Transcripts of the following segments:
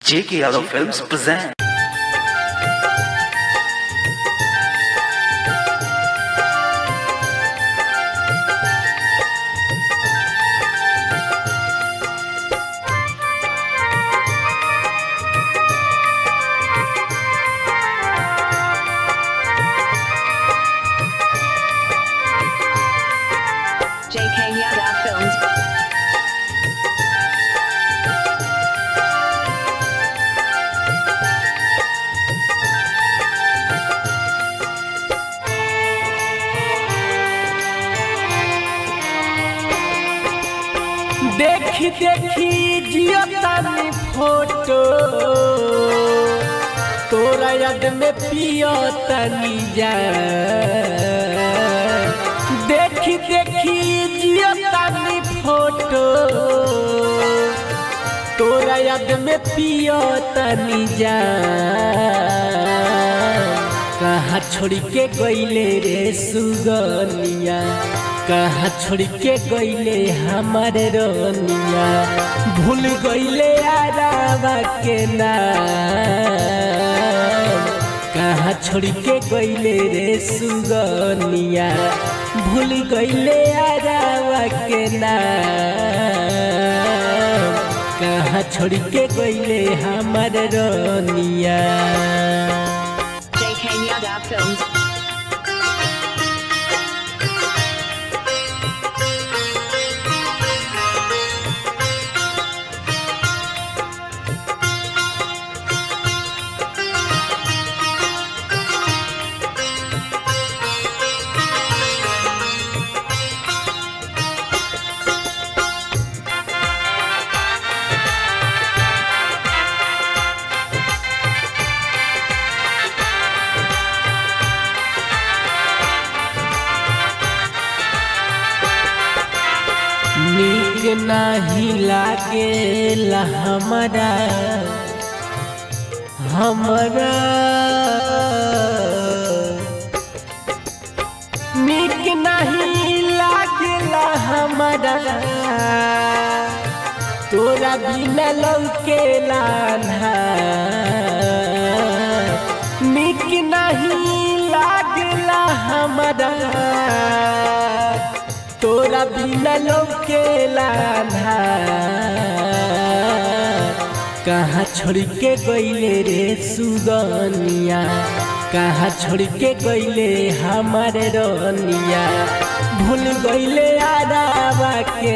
J.K. Yadav Films present. JK Yada Films. देखी देखी जियो तानी फोटो तोरा याद में पियो तनी जा देखी देखी जियो तानी फोटो तोरा याद में पियो तनी जा कहाँ छोड़ के गईले रे सुगनिया कहाँ छोड़ के गईले हमारे रोनिया भूल गईले आरावा के नाम कहाँ छोड़ के गईले रे सुगनिया भूल गईले आरावा के नाम कहाँ छोड़ के गईले हमारे रोनिया JK Yada Films. नीक नाही लागेला हमरा हमरा नीक नहीं लागेला हमरा तोरा बिना लौकेला नीक नहीं लागेला हमरा तोरा बिना लौकेला कहाँ छोड़ के गईले रे सुगनिया कहाँ छोड़ के गईले हमारे रनिया भूल गईले आरावा के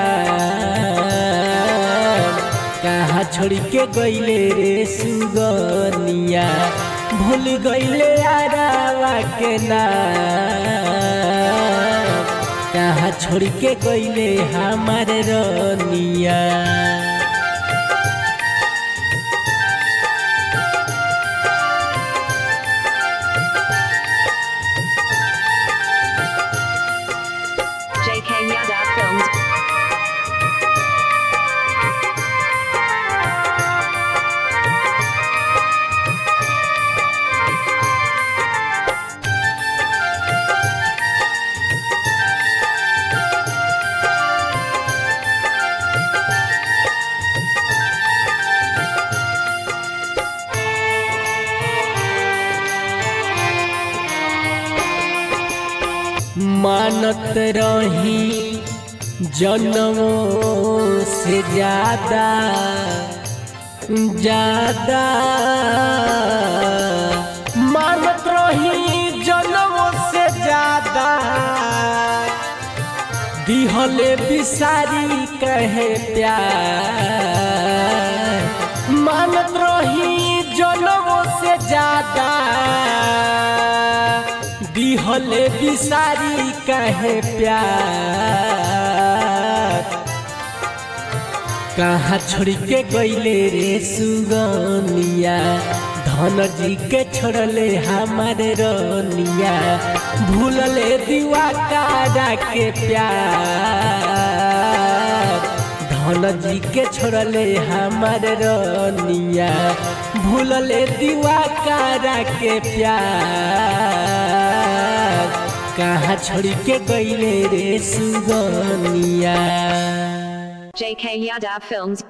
नाम कहाँ छोड़ के गईले रे सुगनिया भूल गईले आरावा के नाम कहाँ छोड़ के गईले हमारे रनिया JK Yada Films. मानत रही जन्मों से ज्यादा ज्यादा मानत रही जन्मों से ज्यादा दिहले बिसारी कहे प्यार मानत रही जन्मों से ज्यादा दिहले बिसारी कहे प्यार कहाँ छोड़ के गईले रे सुगनिया धन जी के छोड़ले हमारे रनिया भूलले दीवा कारा के प्यार धन जी के छोड़ले हमारे रनिया भूलले दीवा कारा के प्यार कहाँ छोड़ के गईले रे सुगनिया JK Yada Films.